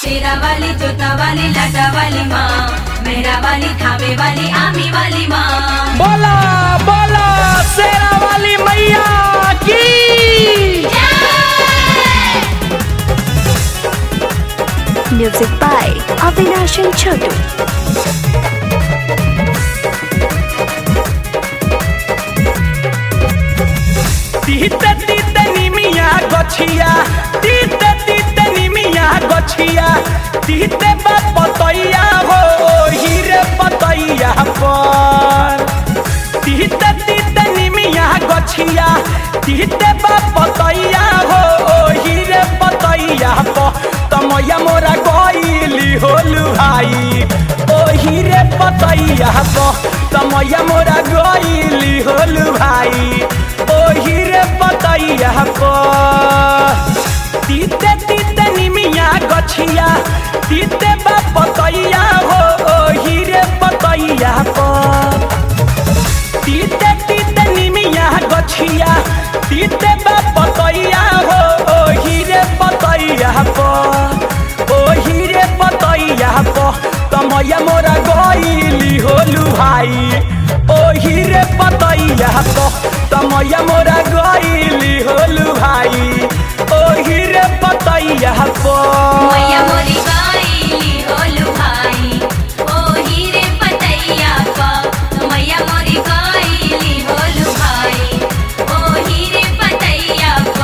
शेरा वाली जोता वाली लाटा वाली माँ मेहरा वाली थावे वाली आमी वाली माँ बोला बोला शेरा वाली मैया की Music by Avinash and Chotu. तीते तीते निमिया गछिया तीते तीते निमिया गछिया तीते बा पतैया हो हीरे पतैया पर तीते तीते निमिया गछिया तीते बा पतैया हो हीरे पतैया पर तमैया मोरा गईली होलु भाई ओ हीरे पतैया पर तमैया मोरा गईली होलु भाई ओ हीरे पतैया पर तीते तीते निमिया गछिया तीते बा पतैया हो ओ हीरे पतैया पर तीते तीते निमिया गछिया तीते बा पतैया हो ओ हीरे पतैया पर ओ हीरे पतैया पर तमैया मोरा गईली होलु भाई ओ हीरे पतैया पर तमैया मोरा गईली होलु भाई ओ हीरे पतैया पर मैया मोरी गाईली होलू भाई ओ हीरे पतैया पा मैया मोरी गाईली होलू भाई ओ हीरे पतैया पा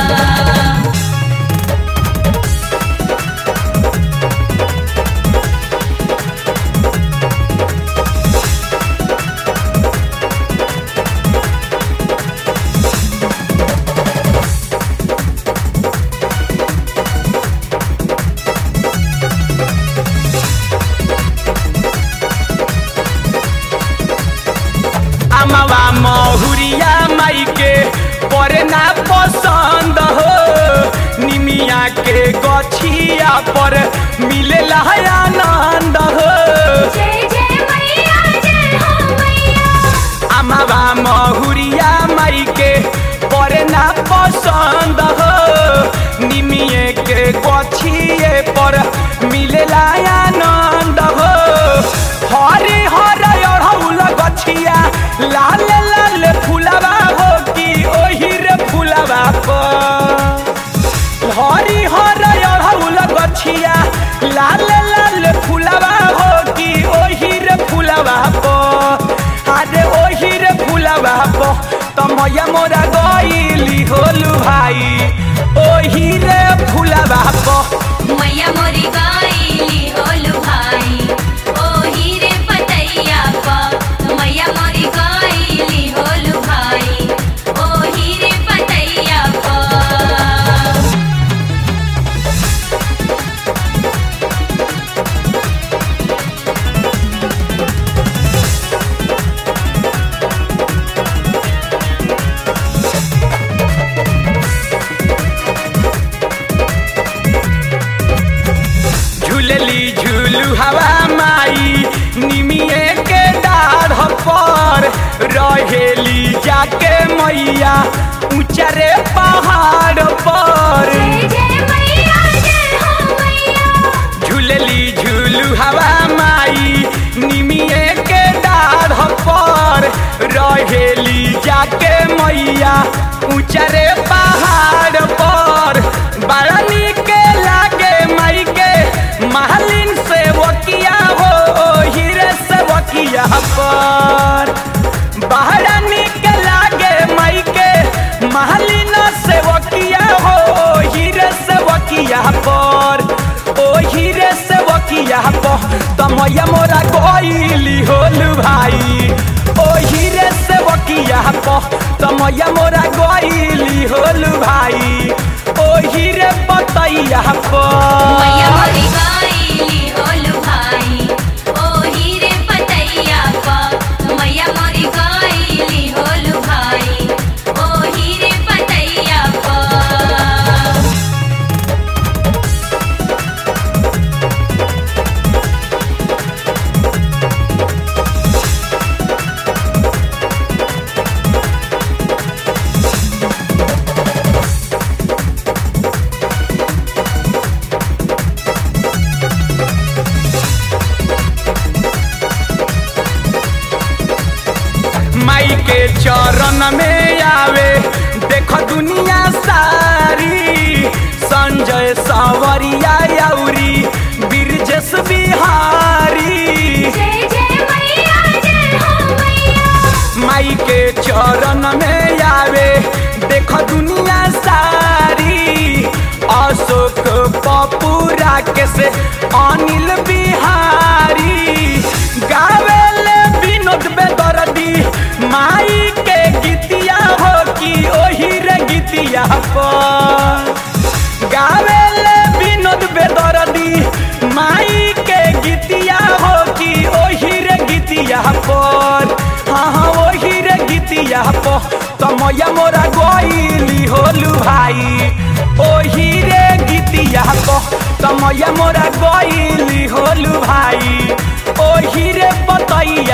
अमवा महुरिया माई के परे ना पसंद हो निमिया के गछिया पर मिलेला है आनंद हो जय जय मैया जय हो मैया अमवा महुरिया माई के परे ना पसंद हो निमिये के गछिए पर मिलेला आनंद हो हरे हरे अढ़ौल गछिया लाल लाल फुलवा हो कि ओही रे फुलवा पर हरी हर अढ़ौल गछिया लाल लाल फुलवा हो कि ओही रे फुलवा पर अरे ओही रे फुलवा पर तमैया मोरा गईली होलु भाई ओही रे फुलवा पर मैया मोरी गाईली होलू भाई ओ हीरे पतैया पा मैया मोरी गाईली होलू भाई ओ हीरे पतैया पा झूलली झूलू हवा माई निमिये के डाढ़ पर रहेली जाके मैया ऊंचरे पहाड़ पर जय जय मैया जय हो मैया झूलली झूलू हवा माई निमिये के डाढ़ पर रहेली जाके मैया ऊंचरे पहाड़ पर बड़ा निक लागे माई के महलिन से वकिया हो हीरे से वकिया पर बड़ा निक लागे माई के महलिन से वकिया हो हीरे से वकिया पर ओ हीरे से वकिया पर तमैया मोरा गईली होलु भाई ओ हीरे से वकिया पर तमैया मोरा गईली होलु भाई ओ हीरे पतैया मैया पर मोरी गाईली होलू भाई ओ हीरे पतैया पा मैया मोरी गाईली होलू भाई ओ हीरे पतैया पा ओ सावरिया यौरी बिरजस बिहारी जय जय मैया जय हो मैया माई के चरण में आवे देख दुनिया सारी अशोक पप्पू राकेश अनिल बिहारी गावेले विनोद बेदर्दी माई के गीतिया हो कि ओही रे गीतिया पर गावेले विनोद बेदर्दी माई के गीतिया हो कि ओही रे गीतिया पर हाँ हाँ ओही रे गीतिया पर तमया मोरा गईली होलू भाई ओही रे गीतिया पर तमया मोरा गईली होलू भाई ओही रे बतैया